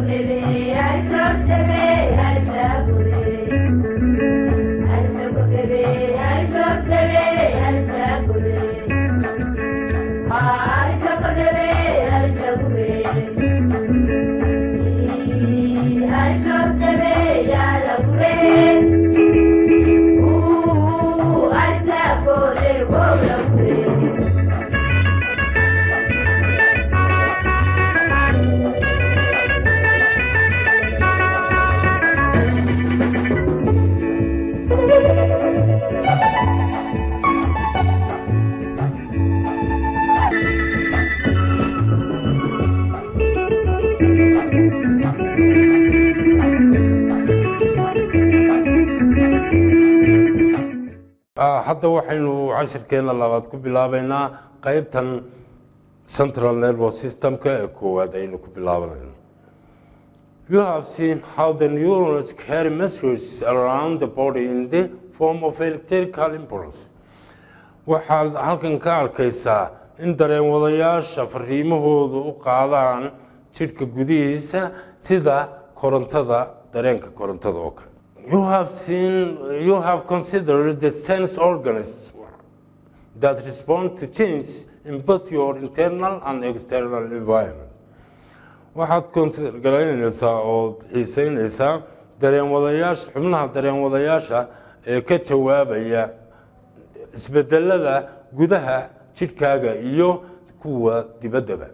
hadda waxaynu cashirkeena labaad ku bilaabaynaa qeybtan central nervous systemka ee koowaad aynu ku bilaabanayno you have seen how the neurons carry messages around the body in the form of electrical impulse waxaad halkan ka arkaysaa in dareen wadayaasha fariimahoodu u qaadaan jidhka gudihiisa sida korontada dareenka korontada oo kale you have seen you have considered the sense organs that respond to change in both your internal and external environment waxaad considergaraynaysaa oo xiiseynaysaa dareen wadayaasha xubnaha dareen wadayaasha ee ka jawaabaya isbedelada gudaha jidhkaaga iyo kuwa dibaddaba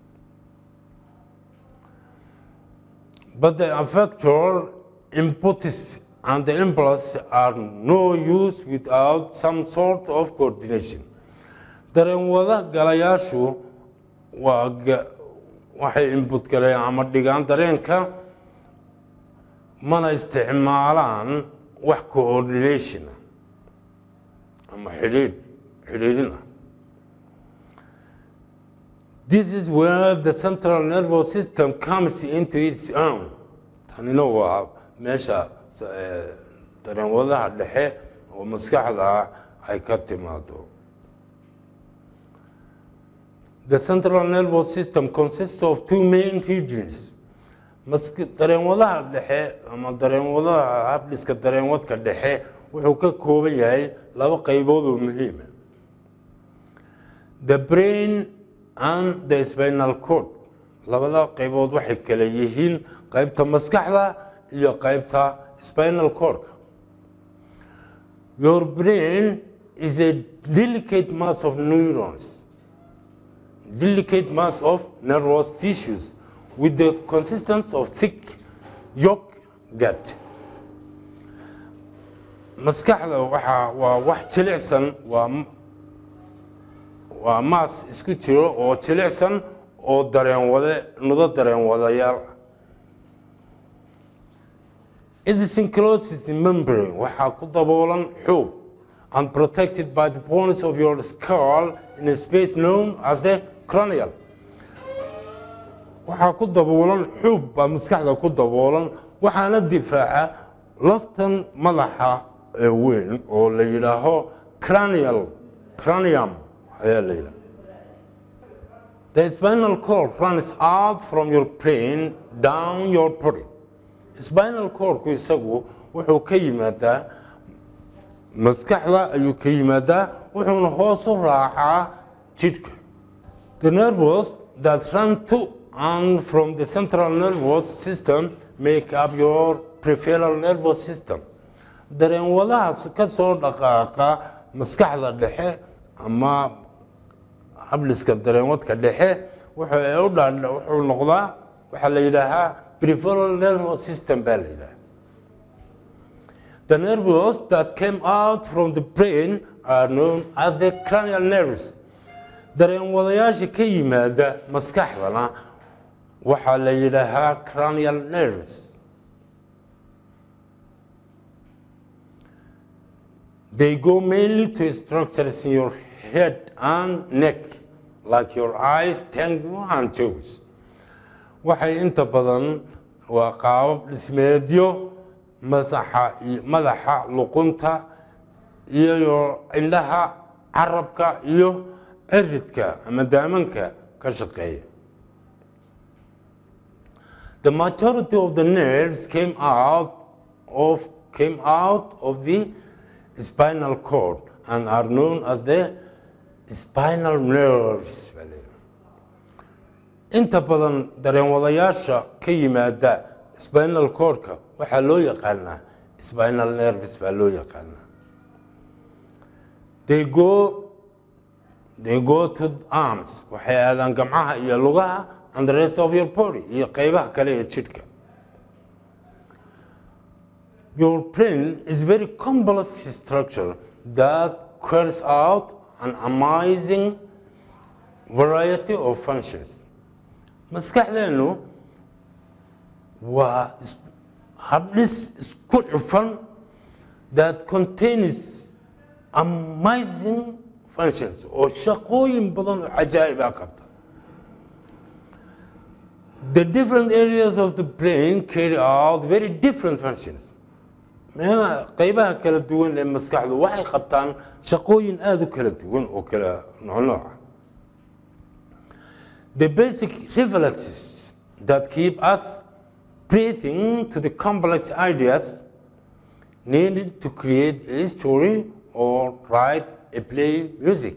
but the affector impetus and the impulse are no use without some sort of coordination dareen wada galayaashu waa waxay input galeen ama dhigaan dareenka mana isticmaalaan wax coordination ama xidhiidh xidhiidhin ah this is where the central nervous system comes into its own tanina waa meesha dareen wadaha dhexe oo maskaxda ay ka timaado The central nervous system consists of two main regions. dareenwadaha dhexe ama dareenwadaha habdhiska dareenwadka dhexe wuxuu ka kooban yahay laba qaybood oo muhiima the brain and the spinal cord labada qaybood waxay kale yihiin qaybta maskaxda iyo qaybta spinal cordka your brain is a delicate mass of neurons delicate mass of nervous tissues with the consistence of thick yolk gut. maskaxda waxaa waa wax jilicsan waa waa maas isku jiro oo jilicsan oo dareen wade nudo dareen wadayaal ah idiosyncrosis membrane waxaa ku daboolan xoog and protected by the bones of your skull in a space known as the cranial waxaa ku daboolan xuub baa maskaxda ku daboolan waxaana difaaca laftan madaxa ee weyn oo la yidhaaho cranial cranium ayaa la yidhaha the spinal cord runs out from your brain down your body spinal cordku isagu wuxuu ka yimaadaa maskaxda ayuu ka yimaadaa wuxuuna hoos u raacaa jidhka the nervous that run to and from the central nervous system make up your peripheral nervous system dareen wadaha ka soo dhaqaaqa maskaxda dhexe ama habdhiska dareenwadka dhexe wuxuu noqdaa waxaa la yidhaahaa peripheral nervous system baa la yidhaha the nerves that came out from the brain are known as the cranial nerves dareen wadayaasha ka yimaada maskaxdana waxaa la yidhaahaa cranial nerves they go mainly to structures in your head and neck like your eyes tongue and toes waxay inta badan waa qaabab dhismeedyo masaxa madaxa luqunta iyo indhaha carabka iyo ciridka ama daamanka ka shaqeeya the majority of the nerves came out of came out of the spinal cord and are known as the spinal nerves baa la yidhaha. inta badan dareenwadayaasha ka yimaada spinal cordka waxaa loo yaqaanaa spinal nerves baa loo yaqaanaa they go they go to arms waxay aadaan gamcaha iyo lugaha and the rest of your body iyo qeybaha kale ee jidhka your brain is very complex structure that carries out an amazing variety of functions maskaxdeenu waa is- habdhis isku cufan that contains amazing functions oo shaqooyin badan oo cajaa'ib ah qabta the different areas of the brain carry out very different functions meelaha qeybaha kala duwan ee maskaxdu waxay qabtaan shaqooyin aada u kala duwan oo kala noocnooc ah the basic reflexes that keep us breathing to the complex ideas needed to create a story or write a play music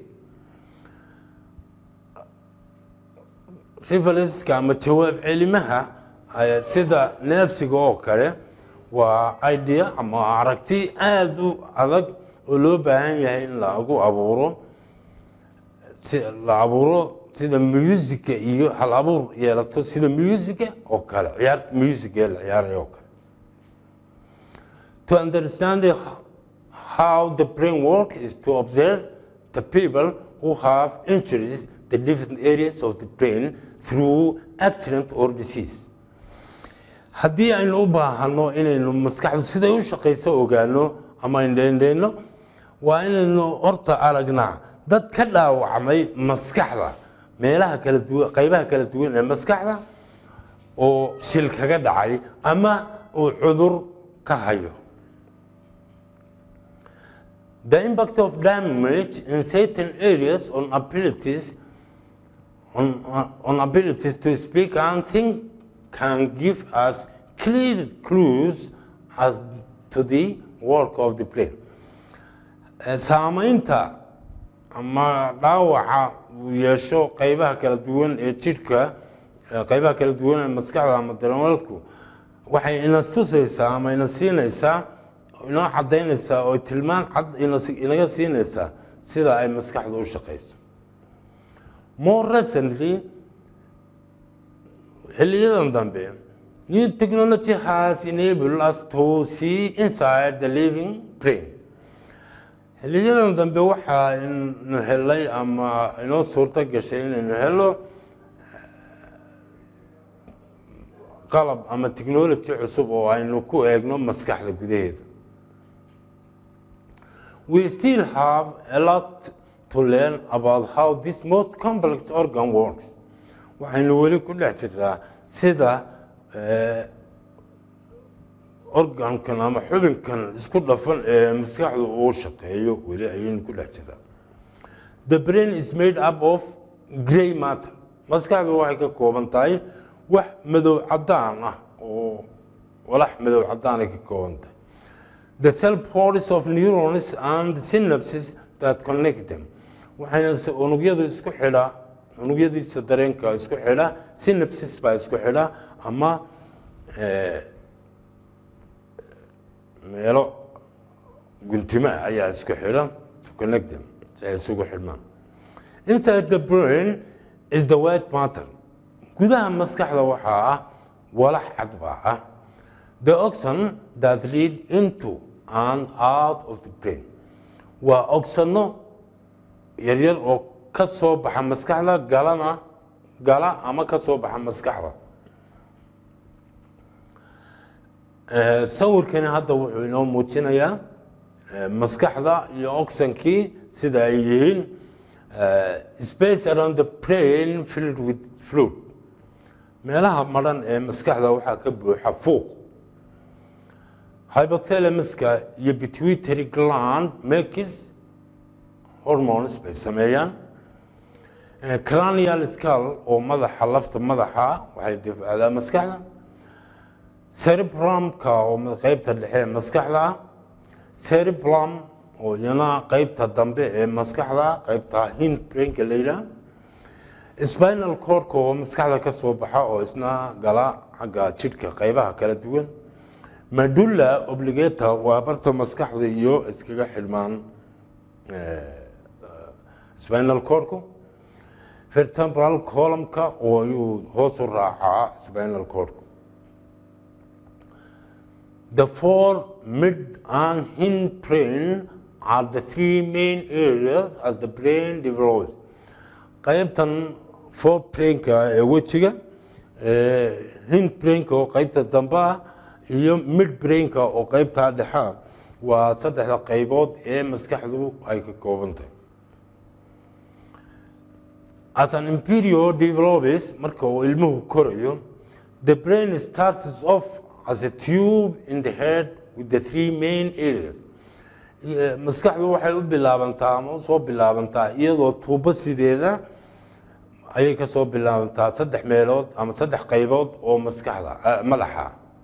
reflexka ama jawaab celimaha ay- sida neefsiga oo kale waa idea ama aragti aada u adag oo loo baahan yahay in lagu abuuro si la abuuro sida musica iyo hal abuur yeelato sida musica oo kale ciyaarta musica ee la ciyaarayo oo kale to understand the, how the brain works is to observe the people who have injuries the different areas of the brain through accident or disease haddii aynu u baahano inaynu maskaxdu siday u shaqayso ogaano ama indheindheyno waa inaynu horta aragnaa dad ka dhaawacmay maskaxda meelaha kala duwan qaybaha kala duwan ee maskaxda oo shil kaga dhacay ama uu cudur ka hayo The impact of damage in certain areas on abilities on, uh, on abilities to speak and think can give us clear clues as to the work of the brain. Eh, Saamaynta ama dhaawaca uu yeesho qeybaha kala duwan ee jidhka eh, qeybaha kala duwan ee maskaxda ama dareemalku waxay ina tusaysaa ama ina siinaysaa inoo cadaynaysaa oo tilmaan cad ina- inaga siinaysaa sida ay maskaxdu u shaqayso more recently xiliyadan dambe new technology has enabled us to see inside the living brain xiliyadan dambe waxaa inu helay ama inoo suurto gashay inaynu helo qalab ama technology cusub oo aynu ku eegno maskaxda gudaheeda we still have a lot to learn about how this most complex organ works waxaynu weli ku dhex jirnaa sida eh, organkan ama xubinkan isku dhafan ee maskaxdu uu shaqeeyo weli ayaynu ku dhex jirnaa the brain is made up of grey matter maskaxdu waxay ka kooban tahay wax madow cadaan ah oo walax madow cadaan ay ka kooban tahay the cell bodies of neurons and synapses that connect them waxayna s- unugyadu isku xidhaa unugyadiisa dareenka isku xidha synapses baa isku xidha ama eh, meelo guntimo ah ayaa isku xidha to connect them si ay isugu xidhmaan inside the brain is the white matter gudaha maskaxda waxaa ah walax cad baa ah the oxen that lead into and out of the brain waa ogsano yaryar oo ka soo baxa maskaxda galana gala ama ka soo baxa maskaxda Eh, sawirkani hadda wuxuu inoo muujinayaa eh, maskaxda iyo oxankii sida ay yihiin eh, space around the brain filled with fluid meelaha madhan ee maskaxda waxaa ka buuxa fuuq hypothalamuska iyo pituitary gland makes hormones bay sameeyaan Eh, cranial skull oo madaxa lafta madaxa waxay difacdaa maskaxda cerebrumka oo qeybta dhexe ee maskaxda ah cereblum oo iyana qeybta dambe ee maskaxda qeybta hindbrainka la yidhaah spinal cordka oo maskaxda ka soo baxa oo isna gala xagga jidhka qeybaha kala duwan medulla obligata waa barta maskaxda iyo iskaga xidhmaan spinal cordku vertebral columnka oo ayuu hoos u raacaa spinal cordku The four mid and hind brain are the three main areas as the brain develops. qaybtan forebrainka ee wejiga hind brainka oo qaybta dambe ah iyo mid brainka oo qaybta dhexa waa saddexda qaybood ee maskaxdu ay ka kooban tahay as an imperial develops marka uu ilmuhu korayo the brain starts off as a tube in the head with the three main areas maskaxdu waxay u bilaabantaa ama usoo bilaabantaa iyadoo tuubo sideeda ayay ka soo bilaabantaa saddex meelood ama saddex qaybood oo maskaxda madaxa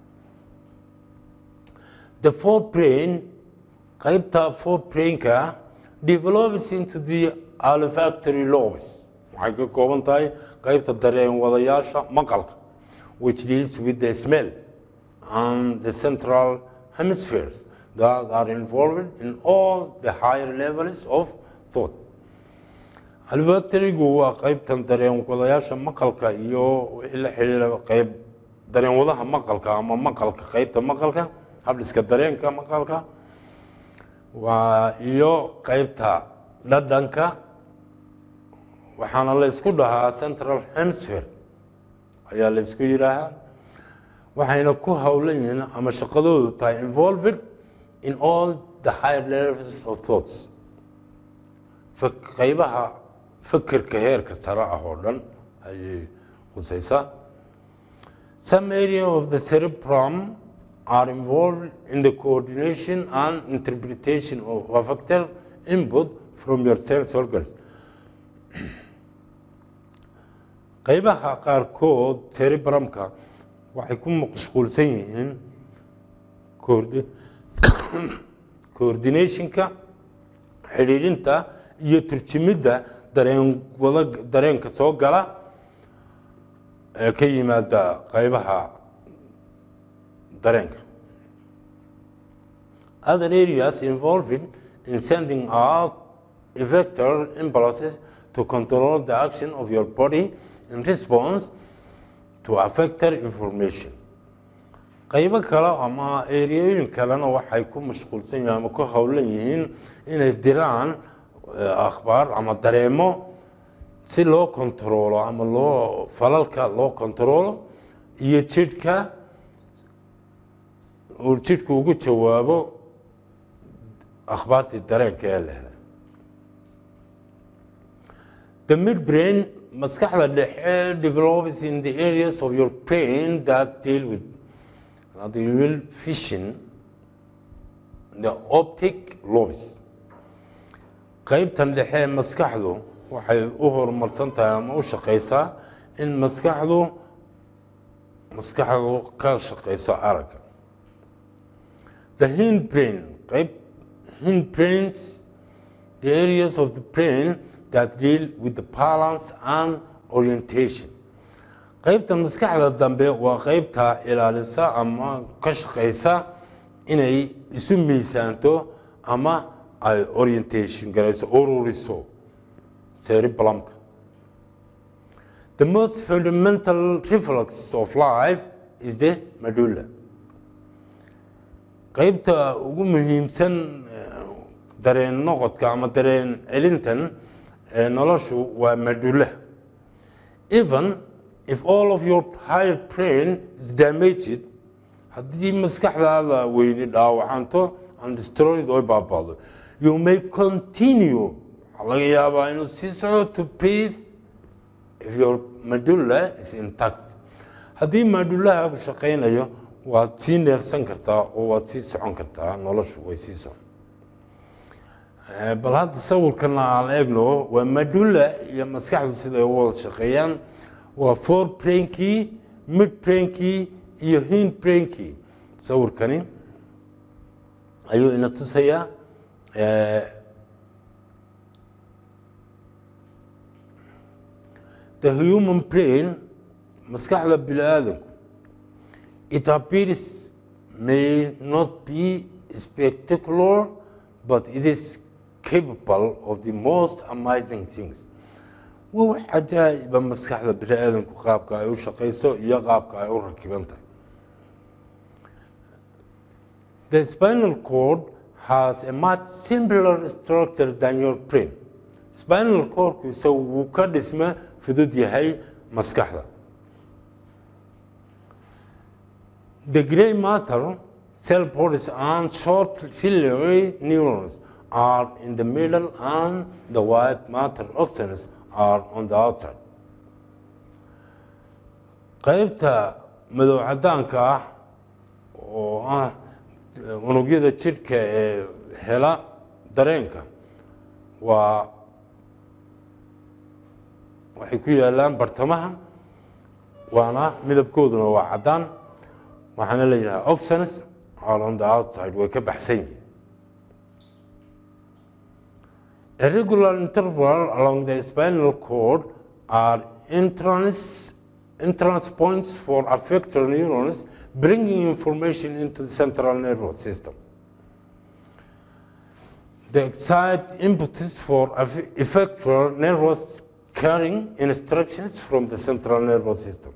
the fourth brain qaybta fourth brainka develops into the olfactory lobes waxay ka kooban tahay qaybta dareen wadayaasha maqalka which deals with the smell and the central hemispheres that are involved in all the higher levels of thought alfactorigu waa qaybtan dareen wadayaasha maqalka iyo wixii la xiriira qayb dareen wadaha maqalka ama maqalka qaybta maqalka habdhiska dareenka maqalka waa iyo qaybta dhadhanka waxaana la isku dhahaa central hemisphere ayaa la isku yidhaahaa waxayna ku howlan yihiin ama shaqadoodu tahay involved in all the higher levels of thoughts qaybaha fikirka heerka sare ah oo dhan ayay khusaysaa some area of the cerebrum are involved in the coordination and interpretation of affective input from your sense organs qaybaha qaarkood cerebrumka waxay ku mashquulsan yihiin coordinationka xidhiidhinta iyo turjimidda dareen wada dareenka soo gala ee ka yimaada qaybaha dareenka other areas involving in sending out effector impulses to control the action of your body in response to affector information qaybo kale ama ereyooyin kalena waxay ku mashquulsan yihiin ama ku howlan yihiin inay diraan akhbaar ama dareemo si loo kontaroolo ama loo falalka loo kontaroolo iyo jidhka uu jidhku ugu jawaabo akhbaartii dareenka ee la helay the midbrain maskaxda dhexe develops in the areas of your brain that deal with the real vision the optic lobes qaybtan dhexe ee maskaxdu waxay u horumarsan tahay ama u shaqaysaa in maskaxdu maskaxdu ka shaqayso aragga the hind brain qayb hind brains the areas of the brain that deal with the balance and orientation qaybta maskaxda dambe waa qaybta ilaalisa ama ka shaqaysa inay isu miisaanto ama ay orientation garayso ururiso cerebrumka the most fundamental reflex of life is the medulla qaybta ugu muhiimsan dareen noqodka ama dareen celintan ee noloshu waa medulla even if all of your higher brain is damaged haddii maskaxdaada weyni dhaawacanto and destroyed oy baabado you may continue waxaa laga yaabaa inuu sii socdo to breathe if your medulla is intact haddii medullahaagu shaqaynayo waad sii neefsan kartaa oo waad sii socon kartaa noloshu way sii socon bal hadda sawirkana aan eegno waa medulla iyo maskaxdu siday u wada shaqeeyaan waa four brainkii mid brainkii iyo hindbrainkii sawirkani ayuu ina tusayaa the human brain maskaxda bini aadamku it appears may not be spectacular but it is capable of the most amazing things waa wax cajaa'iba maskaxda bini aadamku qaabka ay u shaqayso iyo qaabka ay u rakiban tahay the spinal cord has a much simpler structure than your brain spinal cordku isagu wuu ka dhisma fudud yahay maskaxda the grey matter cell bodies and short ciliary neurons are in the middle and the white matter oxygens are on the outside qaybta madow cadaanka ah oo ah unugyada jidhka ee hela dareenka waa waxay ku yaalaan bartamaha waana midabkooduna waa caddaan waxaana la yidhaha oxens are on the outside way ka baxsan yihiin A regular interval along the spinal cord are entrance, entrance points for affector neurons bringing information into the central nervous system. The excite impetus for effector nervous carrying instructions from the central nervous system.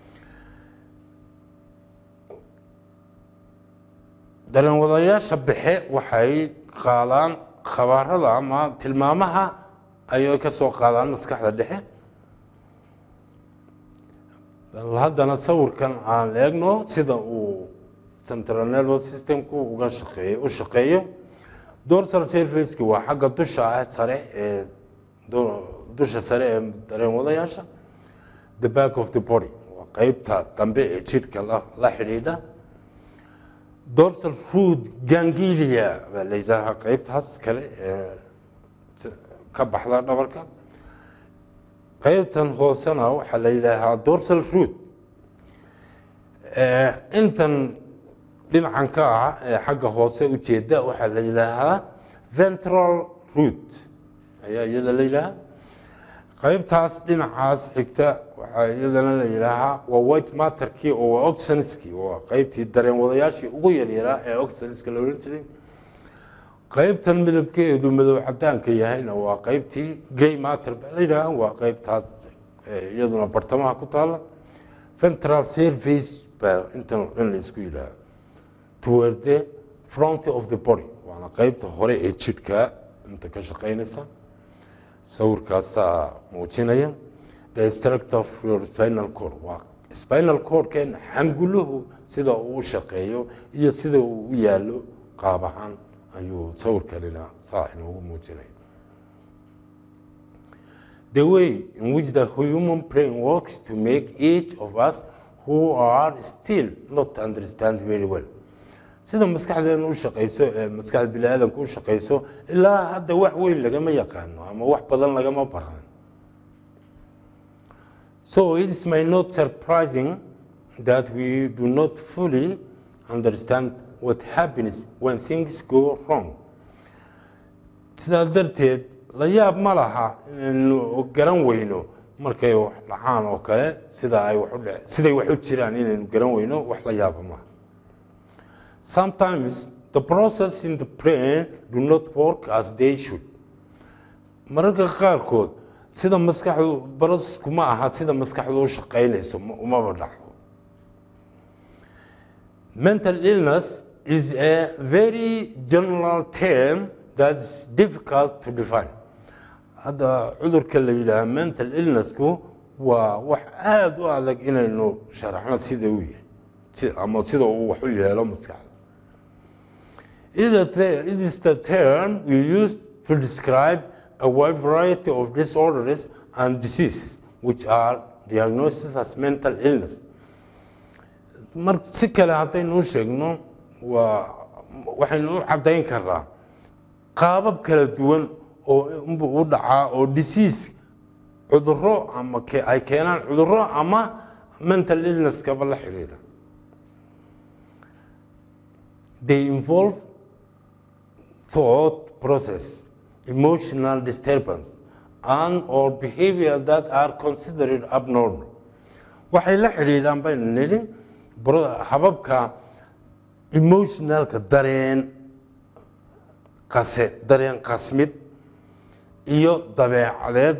dareenwadayaasha bixe waxay qaadaan khabaarada ama tilmaamaha ayay ka soo qaadaan maskaxda dhexe bal haddana sawirkan aan eegno sida uu central nervous systemku uga shaqeeyo u shaqeeyo dorsal surfaceki waa xagga dusha ah sare ee dusha sare ee dareenwadayaasha the back of the body waa qeybta dambe ee jidhka la xidhiidha dorsal root gangilia baa la yidhaahaa qeybtaas kale ee ka baxda dhabarka qeybtan hoosena waxaa la yidhaahaa dorsal root intan dhinacan ka ah ee xagga hoose ujeeda waxaa la yidhaahaa ventral root ayaa iyada la yidhaahaa qaybtaas dhinacaas xigta waxaa iyadana la yidhaahaa waa white matterkii oo waa oxenskii waa qaybtii dareen wadayaashii ugu yaryaraa ee oxenska la odhan jiray qaybtan midabkeedu madow cadaanka yahayna waa qaybtii grey matter baa la yidhaahaa waa qaybtaas iyaduna bartamaha ku taala ventral surface baa intan oo dhan la isku yidhaahaa toward the front of the body waana qaybta hore ee jidhka inta ka shaqeynaysa sawirkaasaa muujinaya the structure of your spinal cord waa spinal cordkeen xanguluhu sida uu u shaqeeyo iyo sida uu u yaalo qaab ahaan ayuu sawirkanina saa inoogu muujinaya the way in which the human brain works to make each of us who are still not understand very well sida maskaxdeena u shaqayso ee maskaxda bini aadamka u shaqayso ilaa hadda wax weyn lagama yaqaano ama wax badan lagama baran so it is my not surprising that we do not fully understand what happens when things go wrong sidaa darteed la yaab ma laha inaynu garan weyno markay wax dhacaan oo kale sida ay wax u dhe siday wax u jiraan inaynu garan weyno wax la yaaba maaha Sometimes the process in the brain do not work as they should. mararka qaarkood sida maskaxdu barosku ma aha sida maskaxdu u shaqaynayso umaba dhacdo mental illness is a very general term that is difficult to define hadda cudurka la yidhaaha mental illnessku waa wax aada u adag inaynu sharaxno sida uu yahay ama sida uu wax u yeelo maskaxda It is the term we use to describe a wide variety of disorders and diseases which are diagnosed as mental illness. mar si kale haddaynu u sheegno waa waxaynu u caddayn karaa qaabab kala duwan oo unbu u dhacaa oo disease cudurro ama ay keenaan cudurro ama mental illnesskaba la xidhiidha they involve thought process, emotional disturbance, and or behavior that are considered abnormal. waxay la xidhiidhaan baynu nidhi hababka emotionalka dareen qase dareen qasmid iyo dabeecadeed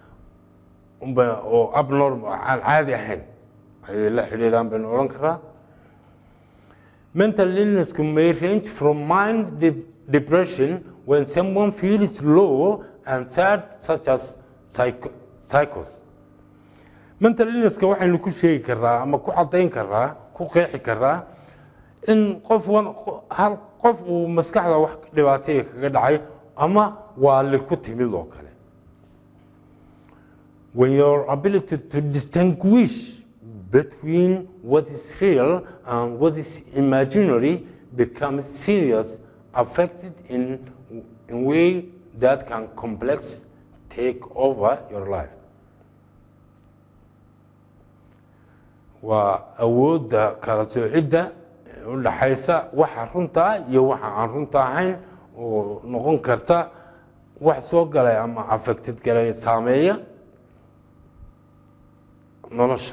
oo abnormal aan caadi ahayn ayay la xidhiidhaan baynu odhan karaa mental illnessku may range from mind depression when someone feels low and sad such as psychos mental illnesska waxaynu ku sheegi karaa ama ku caddayn karaa ku qeexi karaa in qof hal qof uu maskaxda wax dhibaataya kaga dhacay ama waali ku timid oo kale when your ability to distinguish between what is real and what is imaginary becomes serious affected in a way that can complex take over your life waa awoodda kala soocidda u dhaxaysa waxa runtaa iyo waxa aan runta ahayn oo noqon karta wax soo galay ama affected galay saameeya nolosha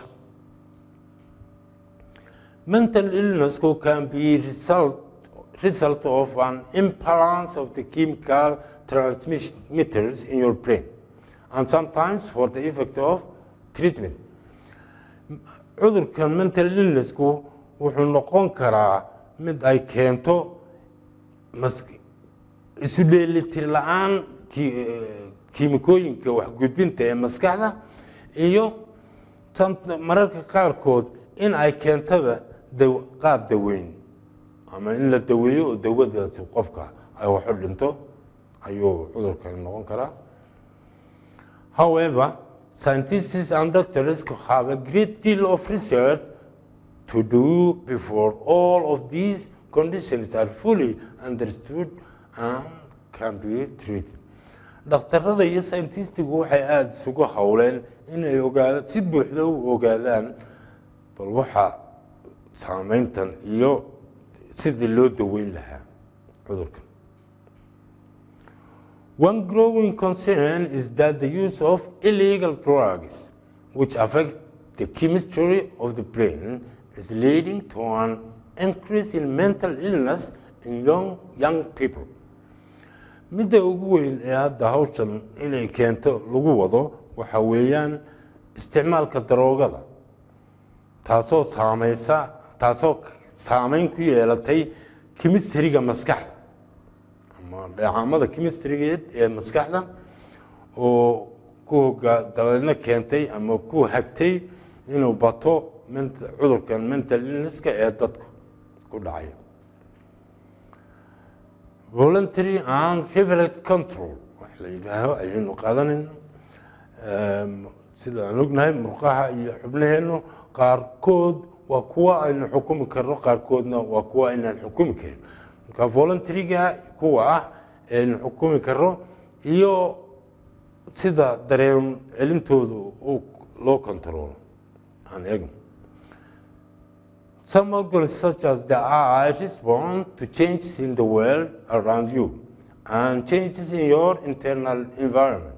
mental illnessku can be result result of an imbalance of the chemical transmitters in your brain and sometimes for the effect of treatment cudurkan mental illnessku wuxuu noqon karaa mid ay keento isu dheelitir la-aan kiimikooyinka waxgudbinta ee maskaxda iyo mararka qaarkood in ay keentaba qaab daweyn ama in la daweeyo oo dawadaasi qofka ay waxu dhinto ayuu cudurkani noqon karaa however scientists and doctors have a great deal of research to do before all of these conditions are fully understood and can be treated dhakhtarada iyo scientistigu waxay aada isugu howleen inay ogaadaan si buuxda u ogaadaan bal waxa saameyntan iyo sidii loo daweyn lahaa cudurkan One growing concern is that the use of illegal drugs, which affect the chemistry of the brain, is leading to an increase in mental illness in young, young people. midda ugu weyn ee hadda hawshan inay keento lagu wado waxa weeyaan isticmaalka daroogada taasoo saameysa taasoo saameyn ku yeelatay kimistriga maskaxda ama dheecaamada kimistrigeed ee maskaxda oo ku hogaa dabeedna keentay ama ku hagtay inuu bato cudurkan mental illnesska ee dadka ku dhacaya voluntary and reflex control wax la yidhaaho ayaynu qaadanayna sida aan ognahay murqaha iyo xubnaheennu qaarkood waa kuwa aynu xukumi karno qaarkoodna waa kuwa aynaan xukumi karin marka voluntaryga kuwa ah aynu xukumi karno iyo sida dareen celintooda loo controlo aan eegno Some organs such as the eye respond to changes in the world around you and changes in your internal environment.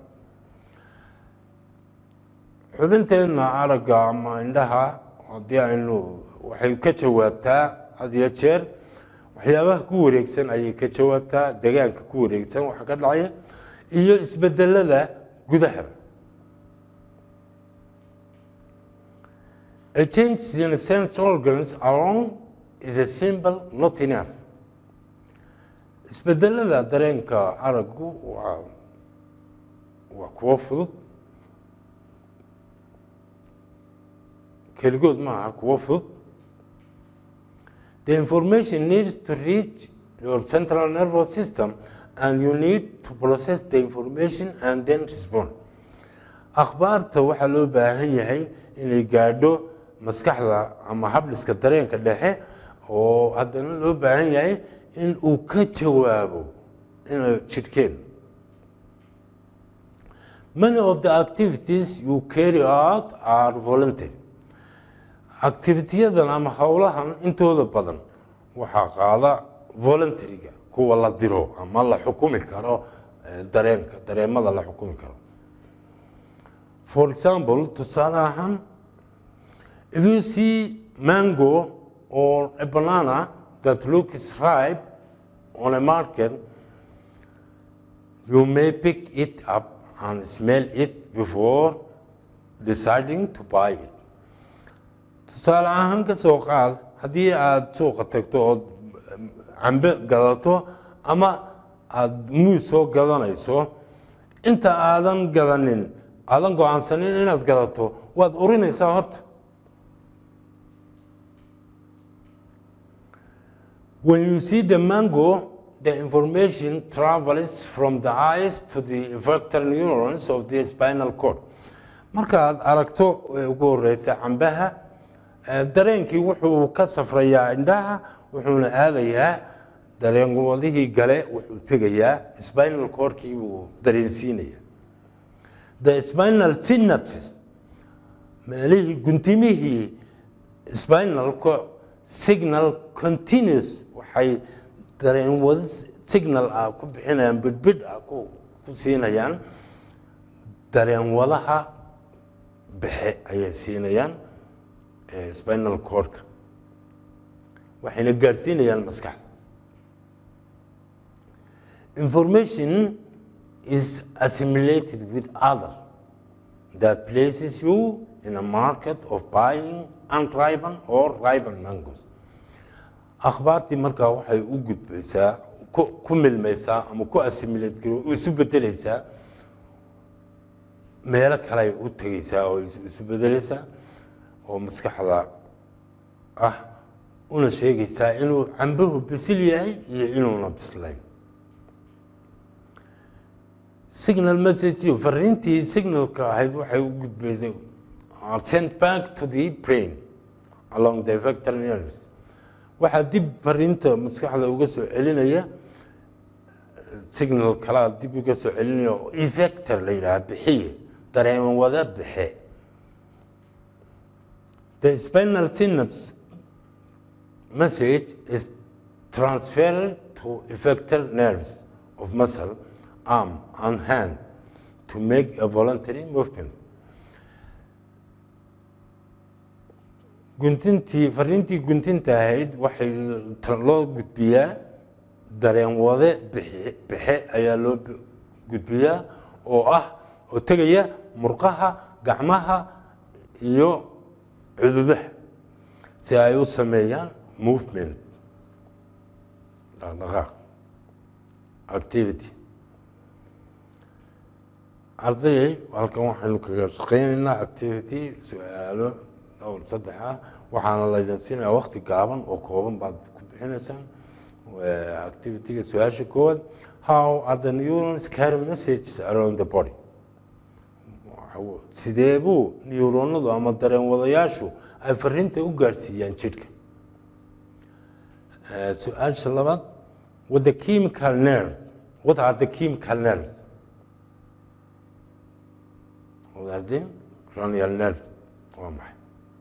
xubinteenna aragga ama indhaha haddii aynu waxay ka jawaabtaa had iyo jeer waxyaabaha ku wareegsan ayay ka jawaabtaa degaanka ku wareegsan waxa ka dhacaya iyo isbedelada gudaha A change in sense organs alone is a symbol not enough. Isbedelada dareenka araggu waa waa kuwo fudud keligood maaha kuwo fudud The information needs to reach your central nervous system and you need to process the information and then respond. akhbaarta waxaa loo baahan yahay inay gaadho maskaxda ama habdhiska dareenka dhexe oo haddana loo baahan yahay in uu ka jawaabo ina jidhkeen many of the activities you carry out are voluntary activitiyadan ama howlahan intooda badan waxaa qaada voluntaryga kuwa la diro ama la xukumi karo eh, dareenka dareemada la xukumi karo for example tusaale ahaan if you see mango or a banana that looks ripe on a market you may pick it up and smell it before deciding to buy it tusaale ahaan ka soo qaad haddii aada suuqa tagto ood cambe gadato ama aada muus soo gadanayso inta aadan gadanin aadan go-aansanin inaad gadato waad urinaysaa horta When you see the mango, the information travels from the eyes to the effector neurons of the spinal cord. Markaad aragto ee ugu horeysa cambaha, eh, dareenkii wuxuu ka safrayaa indhaha, wuxuuna aadayaa dareen wadihii gale wuxuu tegayaa spinal cordkii buu dareensiinayaa. The spinal synapses meelihii guntimihii spinal co- signal continuous waxay dareen wada signal ah ku bixinayaan bidhbidh ah ku ku siinayaan dareen wadaha bixe ayay siinayaan eh, spinal cordka waxayna gaadhsiinayaan maskaxda information is assimilated with other that places you in a market of buying unripen or ripen mangoes akhbaartii markaa waxay u gudbaysaa ku ku milmaysaa ama ku assimilate garo isu bedelaysaa meelo kale u tegaysaa oo isu isu bedelaysaa oo maskaxda ah una sheegaysaa inuu cambuhu bisil yahay iyo inuuna bislayn signal message fariintii signalka ahayd waxay u gudbaysay are sent back to the brain along the vector nerves waxaa dib fariinta maskaxda uga soo celinaya signal kalaa dib uga soo celinaya oo effector la yidhaha bixiye dareen wada bixe the spinal synapse message is transferred to effector nerves of muscle arm and hand to make a voluntary movement guntintii fariintii guntinta ahayd waxay ta- loo gudbiyaa dareen wade bixi- bixe ayaa loo b- gudbiyaa oo ah oo tegaya murqaha gacmaha iyo cududaha si ay u sameeyaan movement dhaqdhaqaaq activity ardayay halkan waxaynu kaga shaqaynaynaa activity su-aalo dhowr saddex ah waxaana laydin siinayaa waqti gaaban oo kooban baad ku bixinaysaan activityga su-aasha koowaad how are the neurons carry messages around the body Waxa- sidee buu neuronadu ama dareen wadayaashu ay fariinta u gaadhsiiyaan jidhka Eh, su-aasha labaad what the chemical nerves what are the chemical nerves what are the cranial nerve waa maxay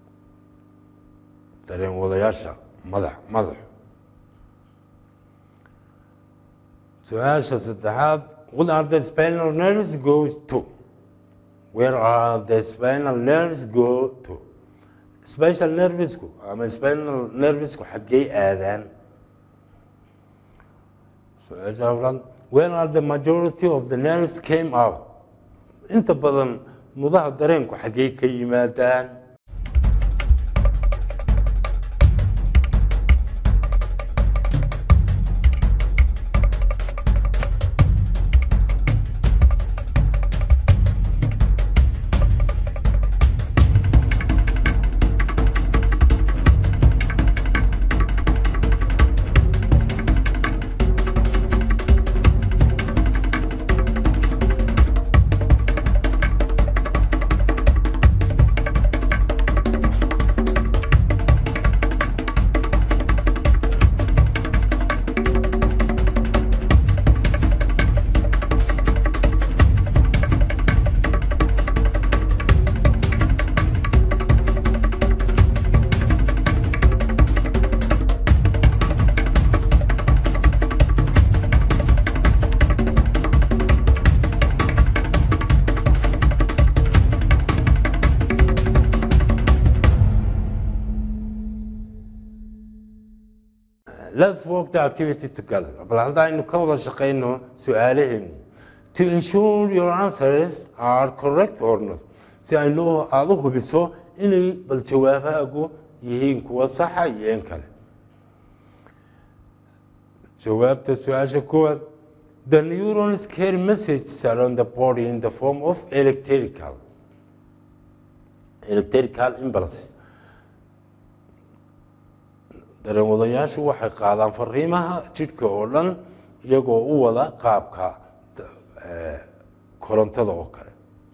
dareen wadayaasha madax madaxu su-aasha saddexaad what are the spinal nerves goes to where are the spinal nerves go to special nervesku ama spinal nervesku xaggey aadaan su-aasha afraad where are the majority of the nerves came out inta badan mudaha dareenku xaggey ka yimaadaan let's work the activity together bal hadda aynu ka wada shaqayno su-aalaheeni to ensure your answers are correct or not si aynu aada u hubiso inay bal jawaabahaagu yihiin kuwa saxa iyo in kale jawaabta su-aasha koowaad the neurons carry messages around the body in the form of electrical electrical impulse dareenwadayaashu waxay qaadaan fariimaha jidhka oo dhan iyagoo u wada qaabka korontada oo kale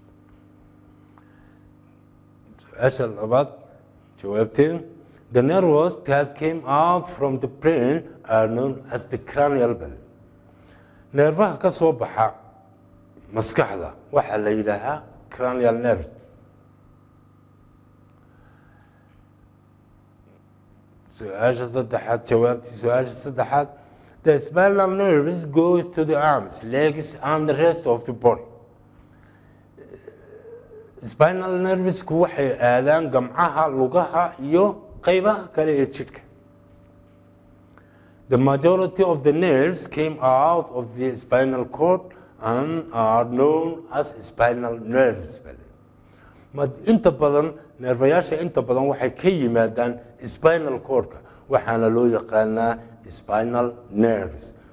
su-aasha labaad jawaabteen the nerves that came out from the brain are known as the cranial bell neerfaha ka soo baxa maskaxda waxaa la yidhaahaa cranial nerve su-aasha saddexaad jawaabtii su-aasha saddexaad the spinal nerves goes to the arms legs and the rest of the body spinal nervesku waxay aadaan gamcaha lugaha iyo qeybaha kale ee jidhka the majority of the nerves came out of the spinal cord and are known as spinal nerves inta badan neerfayaasha inta badan waxay ka yimaadaan spinal cordka waxaana loo yaqaanaa spinal nerves